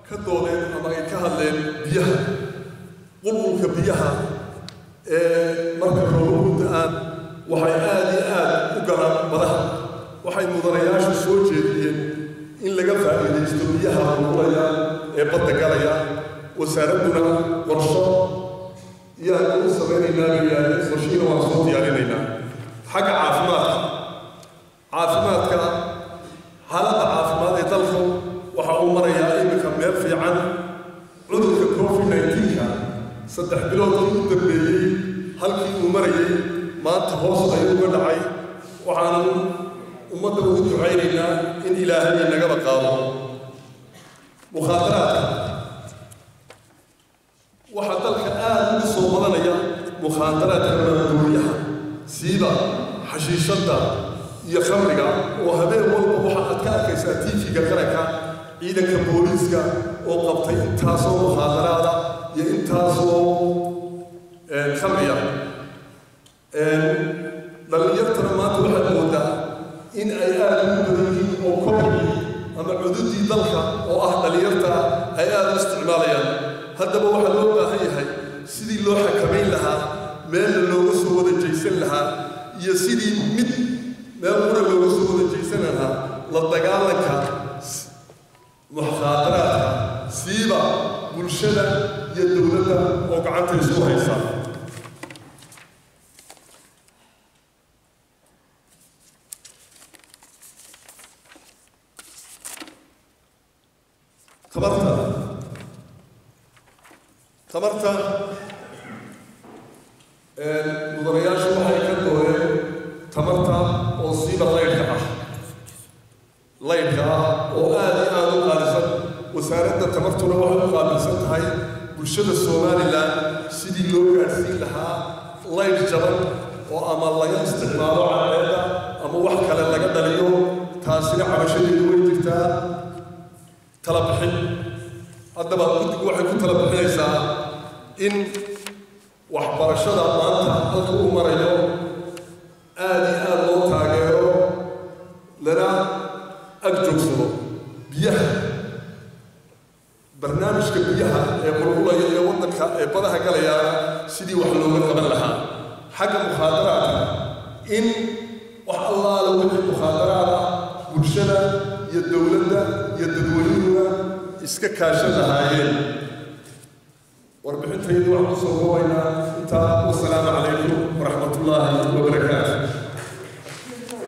ka doodeen ama ay ka hadleen biyaha qulqulka biyaha ee marka roobabku da-aan waxay aada iyo aada u galaan madaha waxay mudanayaashu soo jeediyeen in laga faa'iidaysto biyaha qulqulaya ee badda galaya wasaaradduna qorsho yaan u samaynaynaa bayaan qorshihiina waan soo diyaarinaynaa xagga caafimaadka caafimaadka xaaladda caafimaad ee dalku waxa uu marayaa iminka meel fiican cudurka covid nineteenka saddex biloodkii u dambeeyey halkii uu marayay maanta hoos ayuu uga dhacay waxaanu ummadda ugu ducaynaynaa in ilaahay nagaba qaado mukhaadaraadka waxaa dalka aada ugu soo badanaya mukhaadaraadka maanduuriyaha siiba xashiishadda iyo khamriga oo habeen walba waxa aad ka arkaysaa tiifiga qaranka ciidanka booliiska oo qabtay intaasoo mukhaadaraada iyo intaasoo khamriya dhallinyartana maanta waxaad moodaa in ay aada ugu badan yihiin oo kobcii ama cududii dalka oo ah dhallinyarta ay aada u isticmaalayaan haddaba waxaa loo baahan yahay sidii loo xakamayn lahaa meelna looga soo wada jaysan lahaa iyo sidii mid meel qura looga soo wada jaysan lahaa la dagaalanka mukhaadaraadka siiba bulshada iyo dowladda oo gacanta isku haysa tabarta tabarta mudanayaashu waxay ka dooreen tamarta oo siiba laydhka ah laydhka ah oo aada iyo aada u qaalisan wasaaradda tamartuna waxay u qaabilsan tahay bulshada somalilan sidii loo gaadhsiin lahaa laydh jaban oo ama laga isticmaalo cadceedda ama wax kale laga dhaliyo taasina cabashadeedu way jirtaa tala bixin haddaba guddigu waxay ku tala bixinaysaa in waxbarashada maanta halka uu marayo aada iyo aada loo taageero lana ag joogsado biyaha barnaamijka biyaha ee qulqulaya ee waddanka ee badaha galayaana sidii wax looga qaban lahaa xagga mukhaadaraadka in wax allaala wixii mukhaadaraada bulshada iyo dowladda iyo dadweynuhuna iska kaashan lahaayeen warbixintaydu waxaan kusoo koobaynaa intaa wasalaamu calaykum waraxmat ullaahi wabarakaatu